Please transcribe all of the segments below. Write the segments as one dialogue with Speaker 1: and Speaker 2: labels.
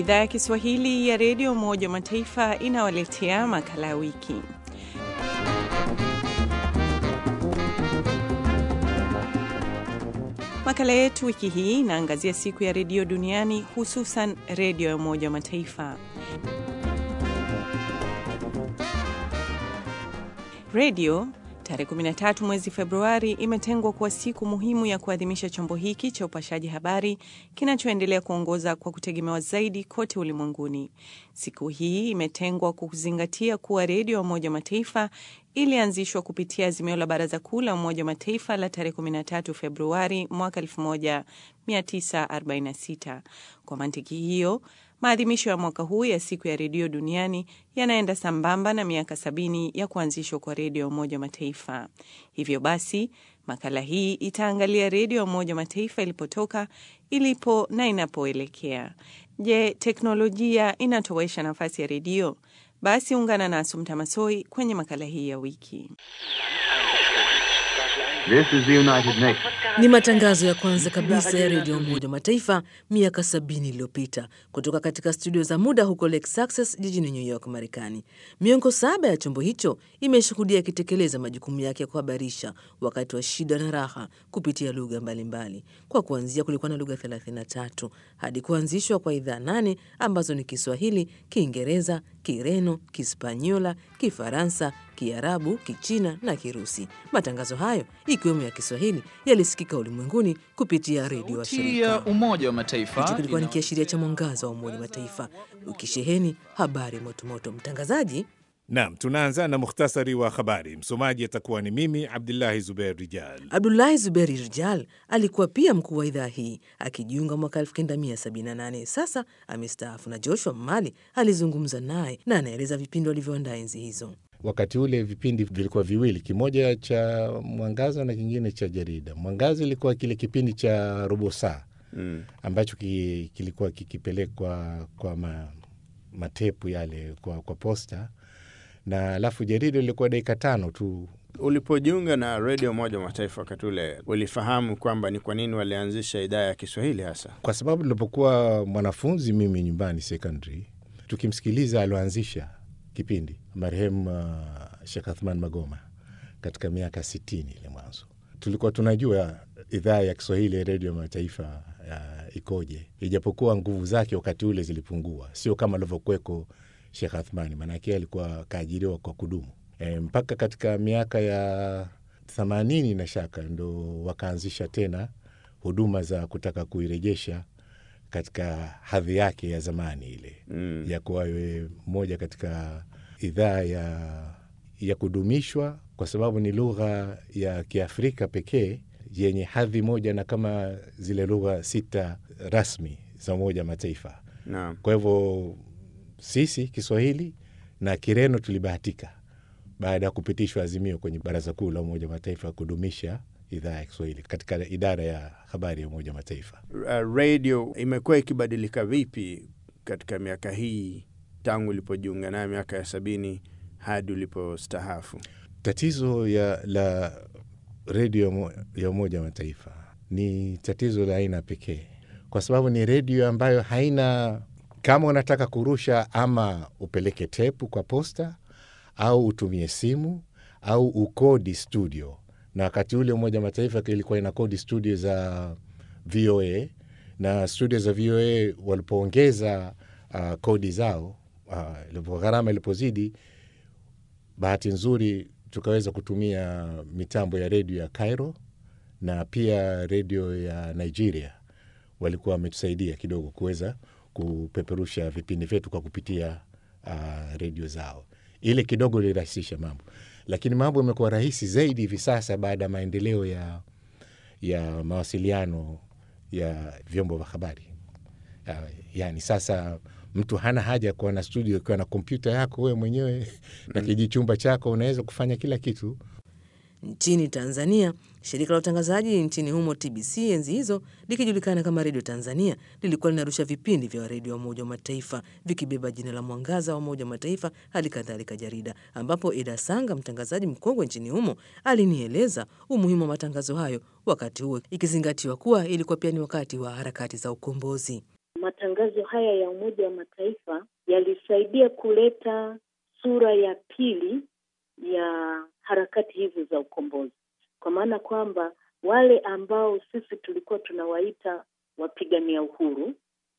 Speaker 1: Idhaa ya Kiswahili ya Redio Umoja wa Mataifa inawaletea makala ya wiki. Makala yetu wiki hii inaangazia siku ya redio duniani, hususan redio ya Umoja wa Mataifa. Redio tarehe 13 mwezi Februari imetengwa kuwa siku muhimu ya kuadhimisha chombo hiki cha upashaji habari kinachoendelea kuongoza kwa kutegemewa zaidi kote ulimwenguni. Siku hii imetengwa kwa kuzingatia kuwa redio ya Umoja wa Mataifa ilianzishwa kupitia azimio la Baraza Kuu la Umoja wa Mataifa la tarehe 13 Februari mwaka 1946. Kwa mantiki hiyo maadhimisho ya mwaka huu ya siku ya redio duniani yanaenda sambamba na miaka sabini ya kuanzishwa kwa redio ya Umoja wa Mataifa. Hivyo basi, makala hii itaangalia redio ya Umoja wa Mataifa ilipotoka, ilipo na inapoelekea. Je, teknolojia inatowesha nafasi ya redio? Basi ungana na Asumta Masoi kwenye makala hii ya wiki.
Speaker 2: This is the United Nations.
Speaker 3: Ni matangazo ya kwanza kabisa ya redio Umoja wa Mataifa miaka sabini iliyopita kutoka katika studio za muda huko Lake Success jijini New York, Marekani. Miongo saba ya chombo hicho imeshuhudia ikitekeleza majukumu yake ya kuhabarisha wakati wa shida na raha kupitia lugha mbalimbali. Kwa kuanzia, kulikuwa na lugha 33 hadi kuanzishwa kwa idhaa nane ambazo ni Kiswahili, Kiingereza, Kireno, Kispanyola, Kifaransa, Kiarabu, Kichina na Kirusi. Matangazo hayo ikiwemo ya Kiswahili yalisikika ulimwenguni kupitia redio wa
Speaker 4: Sauti ya
Speaker 3: shirika.
Speaker 4: Umoja wa Mataifa
Speaker 3: Hicho kilikuwa ni
Speaker 4: ina-
Speaker 3: kiashiria cha mwangaza wa Umoja wa Mataifa ukisheheni habari motomoto. Mtangazaji
Speaker 5: Naam, tunaanza na muhtasari wa habari. Msomaji atakuwa ni mimi Abdullahi Zubeir Rijal.
Speaker 3: Abdulahi Zuberi Rijal alikuwa pia mkuu wa idhaa hii akijiunga mwaka 1978. Sasa amestaafu, na Joshua Mali alizungumza naye na anaeleza vipindi walivyoandaa enzi hizo.
Speaker 6: Wakati ule vipindi vilikuwa viwili, kimoja cha Mwangaza na kingine cha jarida. Mwangaza ilikuwa kile kipindi cha robo saa
Speaker 2: Mm.
Speaker 6: ambacho ki, kilikuwa kikipelekwa kwa ma, matepu yale kwa, kwa posta, na alafu jarida ilikuwa dakika tano tu.
Speaker 2: Ulipojiunga na redio Umoja wa Mataifa wakati ule, ulifahamu kwamba ni kwa nini walianzisha idhaa ya Kiswahili hasa?
Speaker 6: Kwa sababu nilipokuwa mwanafunzi mimi nyumbani secondary, tukimsikiliza alioanzisha kipindi marehemu uh, Sheikh Athman Magoma katika miaka sitini ile mwanzo, tulikuwa tunajua idhaa ya Kiswahili ya redio ya mataifa uh, ikoje, ijapokuwa nguvu zake wakati ule zilipungua, sio kama alivyokuweko Sheikh Athmani, maanake alikuwa kaajiriwa kwa kudumu e, mpaka katika miaka ya themanini na shaka ndo wakaanzisha tena huduma za kutaka kuirejesha katika hadhi yake ya zamani ile
Speaker 2: Mm.
Speaker 6: ya kuwa iwe moja katika idhaa ya, ya kudumishwa kwa sababu ni lugha ya Kiafrika pekee yenye hadhi moja na kama zile lugha sita rasmi za Umoja wa Mataifa.
Speaker 2: Naam.
Speaker 6: Kwa hivyo sisi Kiswahili na Kireno tulibahatika baada ya kupitishwa azimio kwenye Baraza Kuu la Umoja wa Mataifa kudumisha idhaa ya Kiswahili katika idara ya habari ya Umoja wa Mataifa.
Speaker 2: Uh, radio imekuwa ikibadilika vipi katika miaka hii tangu ulipojiunga nayo miaka ya sabini hadi ulipostahafu?
Speaker 6: Tatizo ya la redio ya Umo- ya Umoja wa Mataifa ni tatizo la aina pekee, kwa sababu ni redio ambayo haina, kama unataka kurusha, ama upeleke tepu kwa posta au utumie simu au ukodi studio, na wakati ule Umoja wa Mataifa ilikuwa ina kodi studio za VOA na studio za VOA walipoongeza uh, kodi zao uh, ilipo gharama ilipozidi bahati nzuri tukaweza kutumia mitambo ya redio ya Cairo na pia redio ya Nigeria. Walikuwa wametusaidia kidogo kuweza kupeperusha vipindi vyetu kwa kupitia uh, redio zao. Ile kidogo ilirahisisha mambo, lakini mambo yamekuwa rahisi zaidi hivi sasa baada ya maendeleo ya, ya mawasiliano ya vyombo vya habari. Uh, yani sasa mtu hana haja ya kuwa na studio ukiwa na kompyuta yako wewe mwenyewe na kijichumba chako, unaweza kufanya kila kitu.
Speaker 3: Nchini Tanzania, shirika la utangazaji nchini humo TBC enzi hizo likijulikana kama Redio Tanzania lilikuwa linarusha vipindi vya redio ya Umoja wa Mataifa vikibeba jina la Mwangaza wa Umoja wa Mataifa, hali kadhalika jarida, ambapo Eda Sanga, mtangazaji mkongwe nchini humo, alinieleza umuhimu wa matangazo hayo wakati huo, ikizingatiwa kuwa ilikuwa pia ni wakati wa harakati za ukombozi.
Speaker 4: matangazo haya ya Umoja wa Mataifa yalisaidia kuleta sura ya pili ya harakati hizi za ukombozi, kwa maana kwamba wale ambao sisi tulikuwa tunawaita wapigania uhuru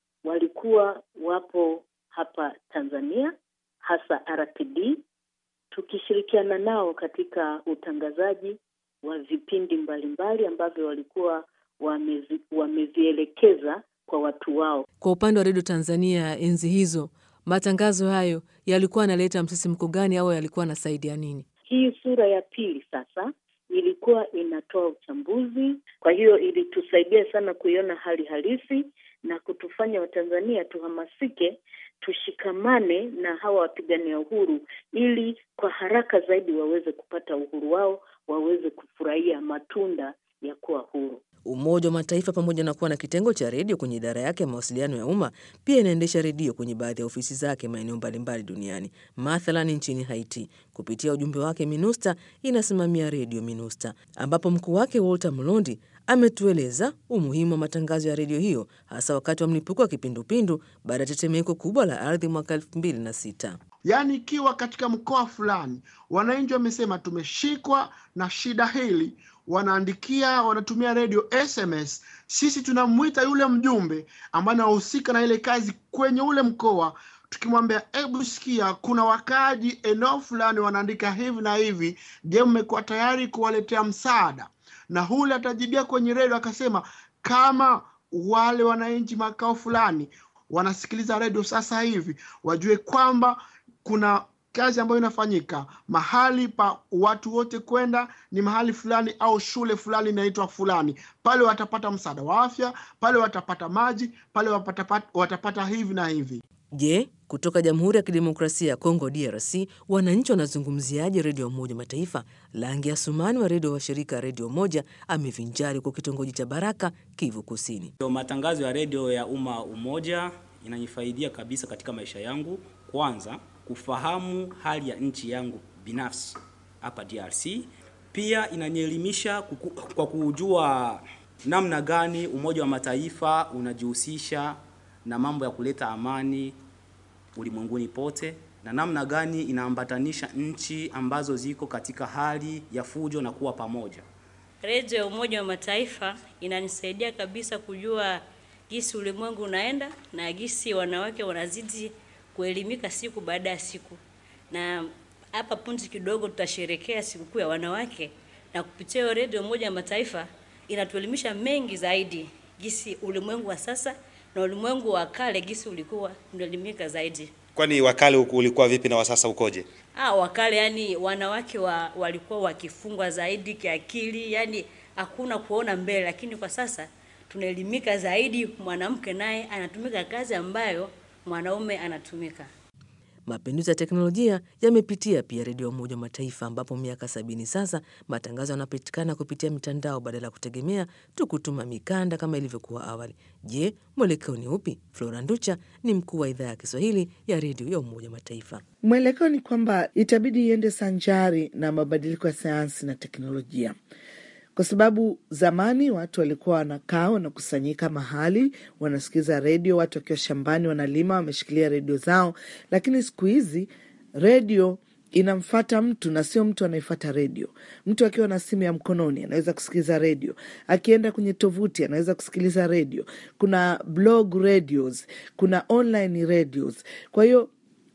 Speaker 4: walikuwa wapo hapa Tanzania, hasa RPD, tukishirikiana nao katika utangazaji wa vipindi mbalimbali ambavyo walikuwa wamezi, wamevielekeza kwa watu wao.
Speaker 3: Kwa upande wa redio Tanzania enzi hizo, matangazo hayo yalikuwa yanaleta msisimko gani au yalikuwa yanasaidia nini?
Speaker 4: Hii sura ya pili sasa ilikuwa inatoa uchambuzi, kwa hiyo ilitusaidia sana kuiona hali halisi na kutufanya Watanzania tuhamasike, tushikamane na hawa wapigania uhuru, ili kwa haraka zaidi waweze kupata uhuru wao, waweze kufurahia matunda ya kuwa huru.
Speaker 3: Umoja wa Mataifa pamoja na kuwa na kitengo cha redio kwenye idara yake ya mawasiliano ya umma pia inaendesha redio kwenye baadhi ya ofisi zake maeneo mbalimbali duniani. Mathalan, nchini Haiti, kupitia ujumbe wake MINUSTA inasimamia redio MINUSTA, ambapo mkuu wake Walter Mlondi ametueleza umuhimu wa matangazo ya redio hiyo hasa wakati wa mlipuko wa kipindupindu baada ya tetemeko kubwa la ardhi mwaka elfu mbili na sita.
Speaker 7: Yaani, ikiwa katika mkoa fulani wananchi wamesema tumeshikwa na shida hili, wanaandikia wanatumia redio SMS, sisi tunamwita yule mjumbe ambaye anahusika na ile kazi kwenye ule mkoa, tukimwambia hebu sikia, kuna wakaaji eneo fulani wanaandika hivi na hivi, je, mmekuwa tayari kuwaletea msaada? Na hule atajibia kwenye redio akasema, kama wale wananchi makao fulani wanasikiliza redio sasa hivi, wajue kwamba kuna kazi ambayo inafanyika mahali pa watu wote kwenda ni mahali fulani au shule fulani inaitwa fulani. Pale watapata msaada wa afya, pale watapata maji, pale watapata, watapata hivi na hivi.
Speaker 3: Je, kutoka Jamhuri ya Kidemokrasia ya Kongo DRC, wananchi wanazungumziaje redio ya Umoja Mataifa? Langi Asumani wa redio wa shirika Redio Moja amevinjari kwa kitongoji cha Baraka, Kivu Kusini.
Speaker 8: Matangazo ya redio ya umma Umoja inanifaidia kabisa katika maisha yangu. Kwanza kufahamu hali ya nchi yangu binafsi hapa DRC. Pia inanielimisha kwa kujua namna gani Umoja wa Mataifa unajihusisha na mambo ya kuleta amani ulimwenguni pote na namna gani inaambatanisha nchi ambazo ziko katika hali ya fujo na kuwa pamoja.
Speaker 9: Redio ya Umoja wa Mataifa inanisaidia kabisa kujua gisi ulimwengu unaenda na gisi wanawake wanazidi kuelimika siku baada ya siku, na hapa punzi kidogo tutasherekea sikukuu ya wanawake, na kupitia hiyo redio Umoja wa Mataifa inatuelimisha mengi zaidi, gisi ulimwengu wa sasa na ulimwengu wa kale gisi ulikuwa unaelimika zaidi.
Speaker 10: Kwani wakale ulikuwa vipi na wasasa ukoje?
Speaker 9: Ah, wakale yani wanawake wa, walikuwa wakifungwa zaidi kiakili, yani hakuna kuona mbele, lakini kwa sasa tunaelimika zaidi, mwanamke naye anatumika kazi ambayo mwanaume anatumika.
Speaker 3: Mapinduzi ya teknolojia yamepitia pia redio ya Umoja wa Mataifa, ambapo miaka sabini sasa matangazo yanapatikana kupitia mitandao badala ya kutegemea tu kutuma mikanda kama ilivyokuwa awali. Je, mwelekeo ni upi? Flora Nducha ni mkuu wa idhaa ya Kiswahili ya redio ya Umoja wa Mataifa.
Speaker 11: Mwelekeo ni kwamba itabidi iende sanjari na mabadiliko ya sayansi na teknolojia kwa sababu zamani watu walikuwa wanakaa wanakusanyika mahali wanasikiza redio, watu wakiwa shambani wanalima wameshikilia redio zao, lakini siku hizi redio inamfata mtu na sio mtu anaifata redio. Mtu akiwa na simu ya mkononi anaweza kusikiliza redio, akienda kwenye tovuti anaweza kusikiliza redio. Kuna blog radios, kuna online radios. Kwa hiyo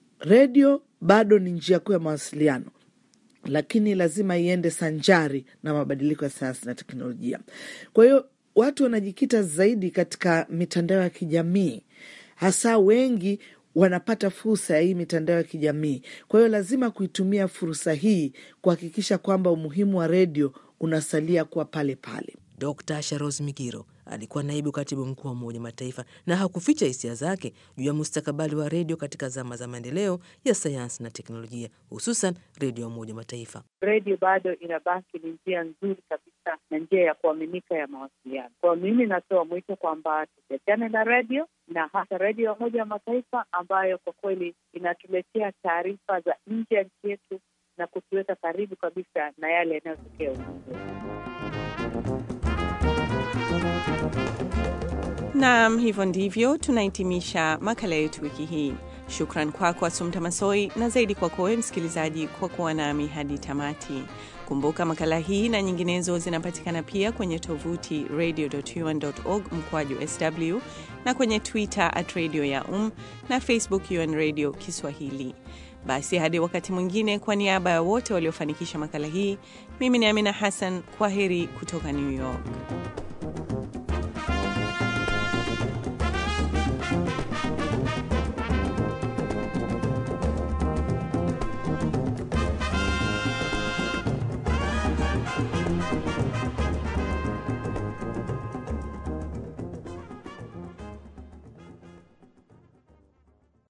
Speaker 11: redio bado ni njia kuu ya mawasiliano lakini lazima iende sanjari na mabadiliko ya sayansi na teknolojia. Kwa hiyo watu wanajikita zaidi katika mitandao ya kijamii, hasa wengi wanapata fursa ya hii mitandao ya kijamii. Kwa hiyo lazima kuitumia fursa hii kuhakikisha kwamba umuhimu wa redio unasalia kuwa pale pale.
Speaker 3: Dr Sharos Migiro alikuwa naibu katibu mkuu wa Umoja Mataifa na hakuficha hisia zake juu ya mustakabali wa redio katika zama za maendeleo ya sayansi na teknolojia, hususan redio ya Umoja Mataifa.
Speaker 12: Redio bado inabaki ni njia nzuri kabisa na njia ya kuaminika ya mawasiliano. Kwa mimi natoa mwito kwamba tusiachane na redio na hasa redio ya Umoja wa Mataifa ambayo kwa kweli inatuletea taarifa za nje ya nchi yetu na kutuweka karibu kabisa na yale yanayotokea ulimwenguni.
Speaker 1: Naam, hivyo ndivyo tunahitimisha makala yetu wiki hii. Shukran kwako kwa Asumta Masoi na zaidi kwako wewe msikilizaji kwa kuwa nami hadi tamati. Kumbuka makala hii na nyinginezo zinapatikana pia kwenye tovuti radio.un.org mkwaju sw na kwenye Twitter at radio ya um na Facebook UN Radio Kiswahili. Basi hadi wakati mwingine, kwa niaba ya wote waliofanikisha makala hii, mimi ni Amina Hassan. Kwa heri kutoka New York.